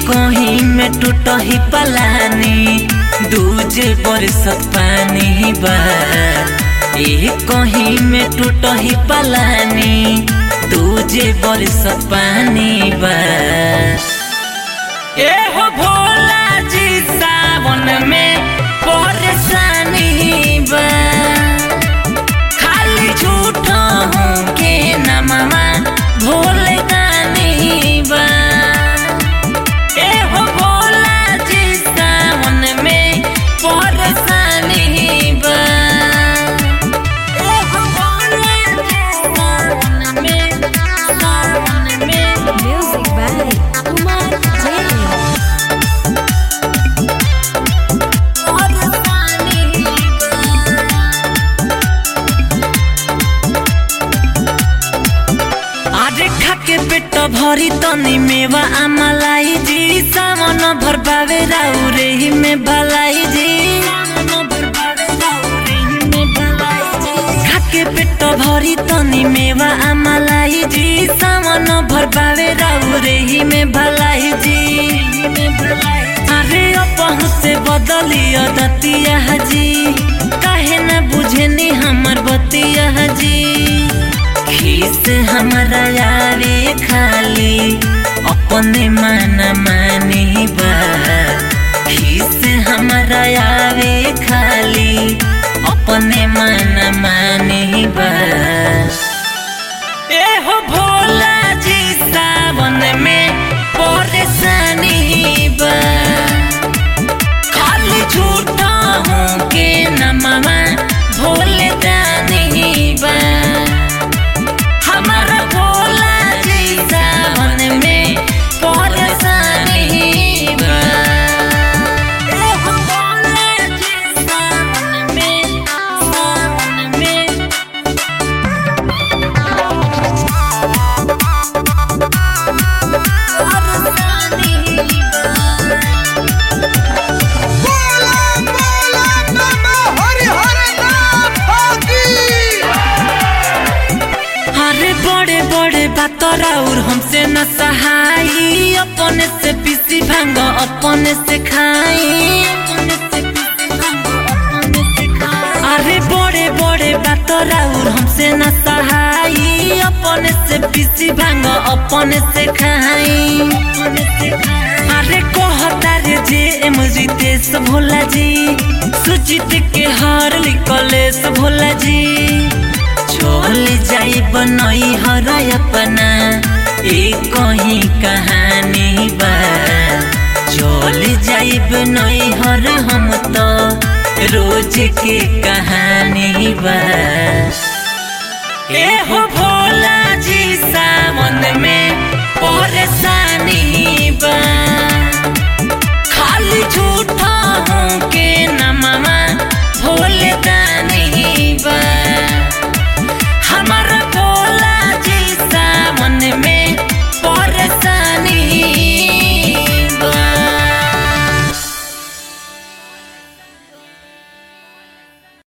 कहीं में टूट ही पलानी दूजे बरसत पानी बा एक कहीं में टूट ही पलानी दूजे बरसत पानी बा ए हो भोला जी सावन में परेशानी बा खाली झूठ हूँ के नमवा भोले दानी बा ए हो भोला जी सावन में परेशानी बा ए हो भोला जी सावन में सावन में Music by Kumar Jain. अरे खाके पेट भरी तनी मेवा आमलाई जी सावन भर पावे राउरे ही में भलाई जी खाके पेट भरी तनी मेवा आमलाई जी सावन भर पावे राउरे ही में भलाई जी अरे अपहु से बदलियो दतिया जी काहे न बुझनी हमर बतिया जी खीस हमारा यारे खाली अपने मन मानी बा खीस हमारा यारे खाली अपने मन मानी बा ए हो भोला जी सावन में परेशानी बा खाली झूठा हूँ के नमवा भोले दानी बा हमारा भोला जी सावन में परेशानी बा ए हो भोला जी सावन में सावन में बोला बोला नमः हरि हरि नाम होगी अरे बड़े बड़े बातर और हमसे न सहाई अपने से पीसी भांग अपने से खाई अरे बड़े बड़े बातर और हमसे न सहाई अपने से पीसी भांग अपने से खाई अरे कहता रे जे एम रितेश भोला जी सुचित के हर लिकलेश भोला जी चल जाई बनई हर अपना एक कहीं कहानी बा चल जाई बनई हर हम तो रोज के कहानी बा ए हो भोला जी सावन में